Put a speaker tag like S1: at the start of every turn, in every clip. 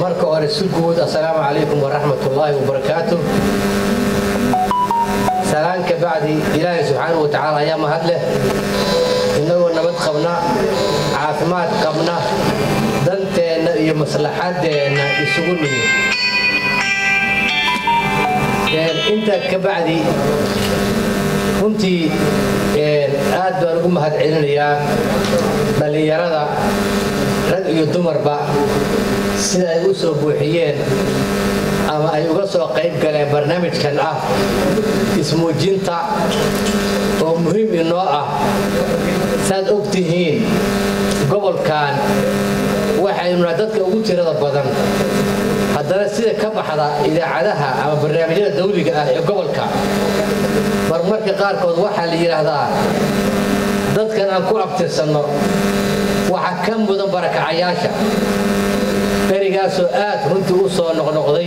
S1: marka hore si guud assalaamu calaykum waraxmatullaahi wabarakaatu salaan ka bacdi ilaahay subxaanahu watacaala ayaa mahad leh innagoo nabad qabna caafimaad qabna danteenna iyo maslaxadeenna isugu nimid intaa ka bacdi runtii aad baan ugu mahad celinayaa dhallinyarada rag iyo dumarba sida ay u soo buuxiyeen ama ay uga soo qayb galeen barnaamijkan ah ismuujinta oo muhiim inoo ah saad og tihiin gobolkan waxaynuna dadka ugu tirada badan haddana sida ka baxda idaacadaha ama barnaamijyada dawliga ah ee gobolka marmarka qaarkood waxaa la yidhaahdaa dadkan aan ku abtirsanno waxa ka mudan barakacayaasha berigaasoo aad runtii u soo noqnoqday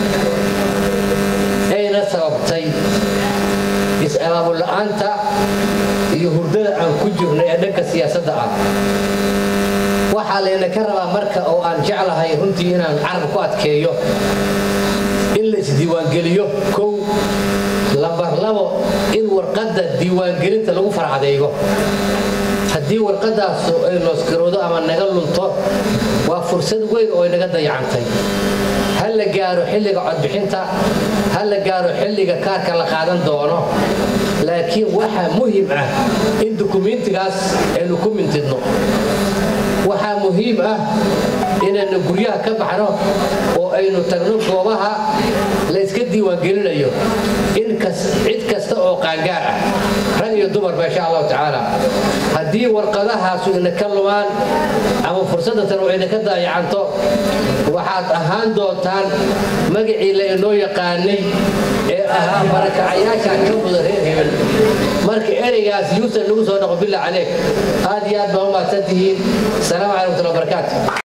S1: ayna sababtay is-abaabula'aanta iyo hurdada aan ku jirno ee dhanka siyaasadda ah waxaa layna ka rabaa marka oo aan jeclahay runtii inaan carab ku adkeeyo in la isdiiwaangeliyo kow lambar labo in warqadda diiwaangelinta lagu farcadeego haddii warqadaasu ay nooskiroodo ama naga lunto waa fursad weyn oo inaga dayacantay ha la gaaro xilliga codbixinta ha la gaaro xilliga kaarka la qaadan doono laakiin waxaa muhiim ah in dukumiintigaas aynu ku mintidno waxaa muhiim ah inaynu guryaha ka baxno oo aynu tagno goobaha la yska diiwaangelinayo in cid kasta oo qaangaar ah rag iyo dumarba insha allahu tacaala haddii warqadahaasu ina ka lumaan ama fursadda tan oo ina ka daayacanto waxaad ahaan doontaan magacii la inoo yaqaanay ee ahaa barakacayaasha ka muda reer hebel marka ereygaas yuusan nagu soo dhaqo billah caleeg aad iyo aad baa u mahadsan tihiin asalaamu calaykum watullahi wabarakaatu